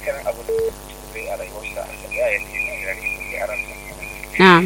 dukkanin abu da zai a rayuwarsa a shari'a ya ce na gari sosai a ransa na'am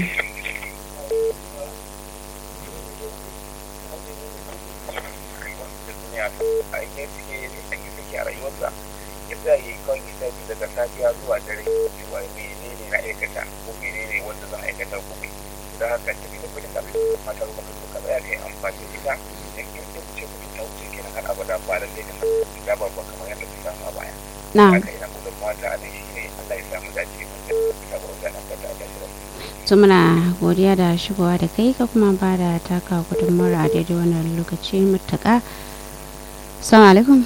a inda suke an yi suke a rayuwarsa ya sa yi kawai lissafi daga safiya zuwa dare cewa mene ne na aikata ko mene ne wanda zan aikata ko mai don haka ta fi da kudin da mata ruwa da suka tsaya kai amfani da ita da ke da ce mutum ta wuce kenan har abada ba da zai da da ba ba kamar yadda ta samu a baya na'am haka ina gudun mata a nan shi ne Allah ya samu dace wanda ta wuce nan da ta dace da to muna godiya da shigowa da kai ka kuma ba da taka gudunmawar a daidai wannan lokaci mutaka assalamu alaikum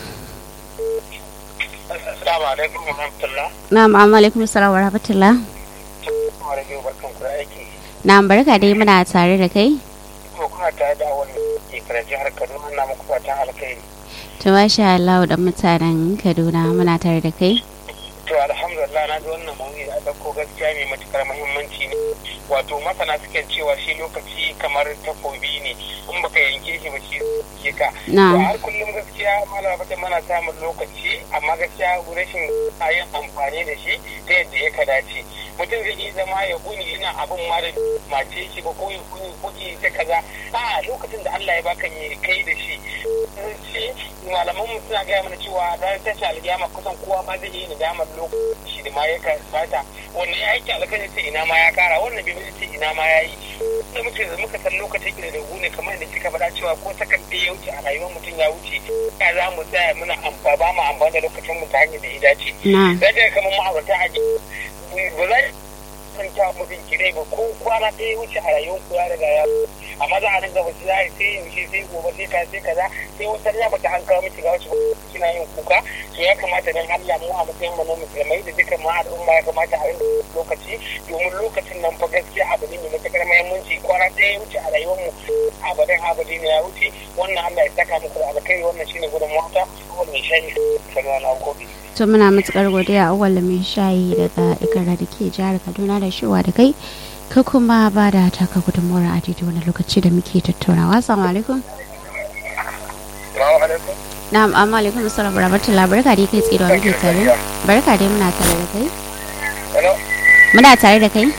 Assalamu alaikum wa rahmatullah. na'am amma alaikum assalam wa rahmatullah Kuma da yau barkan ku da aiki. na'am barka dai muna tare da kai Ko kuna tare da wani ke kira jihar Kaduna na muku fatan alkhairi. to masha Allah da mutanen Kaduna muna tare da kai To alhamdulillah na ji wannan mawuyi da aka ko gaskiya mai matukar muhimmanci ne. Wato masana suke cewa shi lokaci kamar takobi ne in baka yanke shi ba shi ke ka. To na'am har kullum gaskiya malama fata mana samun lokaci amma gaskiya rashin yin amfani da shi ta yadda ya ka dace. Mutum zai iya zama ya kuni ina abin ma da mace shi ba ko ya kuni kuki ta kaza. A lokacin da Allah ya baka ne kai da shi. Shi malaman mu suna gaya mana cewa da tashi alƙiyama kusan kowa ma zai yi nadamar lokaci da ma ya bata. Wannan ya aiki alƙali sai ina ma ya kara wannan bai ce ina ma ya yi. Da muke muka san lokacin da da ne kamar da kika faɗa cewa ko sakan ɗaya ya wuce a rayuwar mutum ya wuce ya za mu tsaya muna amfa ba mu amfani da lokacin mu ta hanyar da ya dace. na'am Zai daga kamar ma'aurata a ji ba za san kya mutum kirai ba ko kwana ɗaya ya wuce a rayuwar ku ya riga ya amma za a ringa ba za a sai yaushe sai gobe sai ka sai kaza sai wata ya bata an kawo miki ga wacce kina yin kuka to ya kamata dan Allah mu a matsayin mu na musulmai da dukkan ma al'umma ya kamata a ringa lokaci domin lokacin nan fa gaskiya abu ne mai matuƙar muhimmanci kwana ɗaya ya wuce a rayuwar mu abadan abadi ne ya wuce wannan Allah ya saka muku da alkhairi wannan shine gudun mata wannan shayi sanar na gobe to muna matukar godiya awwal mai shayi daga ikara da ke jihar Kaduna da shiwa da kai ka kuma ba da taka gudunmawar a daidai wani lokaci da muke tattaunawa assalamu alaikum Assalamu alaikum. na'am amma alaikum assalam wa rahmatullah barka dai kai tsirewa muke tare barka dai muna tare da kai Hello. muna tare da kai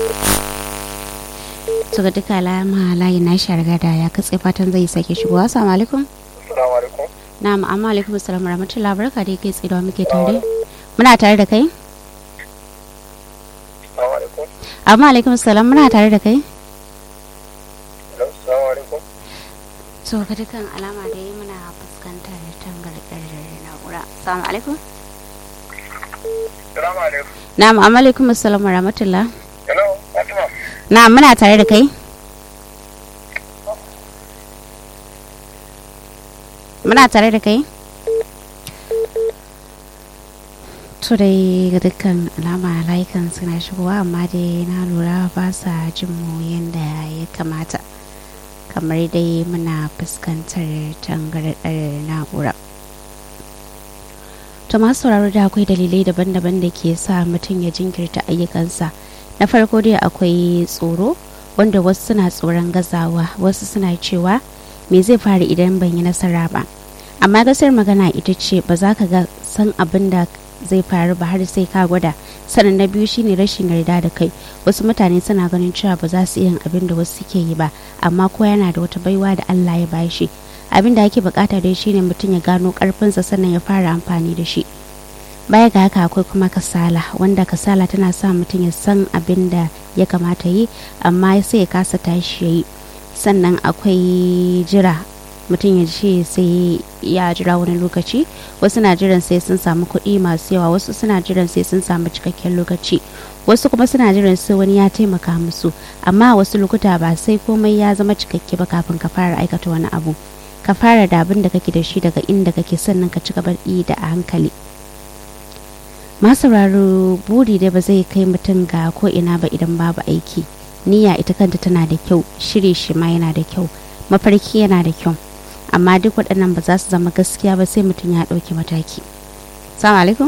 to ga duka alama layin na shi riga da ya katse fatan zai sake shigowa assalamu alaikum Assalamu alaikum. na'am amma alaikum assalam wa rahmatullah barka dai kai tsirewa muke tare muna tare da kai Assalamu alaikum. amma alaikum assalam muna tare da kai Hello. Assalamu alaikum. to ga dukkan alama dai muna fuskantar tangarɗar na'ura assalamu alaikum Assalamu alaikum. na'am amma alaikum assalam wa rahmatullah Hello. Fatima. na'am muna tare da kai muna tare da kai to dai ga dukkan alama layukan suna shigowa amma dai na lura ba sa jin mu yadda ya kamata kamar dai muna fuskantar tangarɗar na'ura to masu sauraro da akwai dalilai daban-daban da ke sa mutum ya jinkirta ayyukansa na farko dai akwai tsoro wanda wasu suna tsoron gazawa wasu suna cewa me zai faru idan ban yi nasara ba amma gasar magana ita ce ba za ka ga san abin da zai faru ba har sai ka gwada sannan na biyu shine rashin yarda da kai wasu mutane suna ganin cewa ba za su iya abin da wasu suke yi ba amma ko yana da wata baiwa da Allah ya bashi abin da ake bukata dai shine mutum ya gano karfinsa sannan ya fara amfani da shi baya ga haka akwai kuma kasala wanda kasala tana sa mutum ya san abin da ya kamata yi amma sai ya kasa tashi ya yi sannan akwai jira mutum ya ce sai ya jira wani lokaci wasu na jiran sai sun samu kuɗi masu yawa wasu suna jiran sai sun samu cikakken lokaci wasu kuma suna jiran sai wani ya taimaka musu amma a wasu lokuta ba sai komai ya zama cikakke ba kafin ka fara aikata wani abu ka fara da abin da kake da shi daga inda kake sannan ka ci gaba da a hankali masauraro buri dai ba zai kai mutum ga ko ina ba idan babu aiki niyya ita kanta tana da kyau shiri shi ma yana da kyau mafarki yana da kyau amma duk waɗannan ba za su zama gaskiya ba sai mutum ya ɗauki mataki salamu alaikum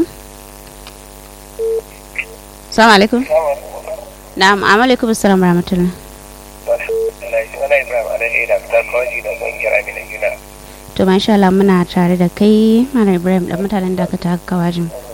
salamu alaikum na'am alaikum assalamu rahmatullah to masha Allah muna tare da kai mana Ibrahim da mutanen da ka ta kawajin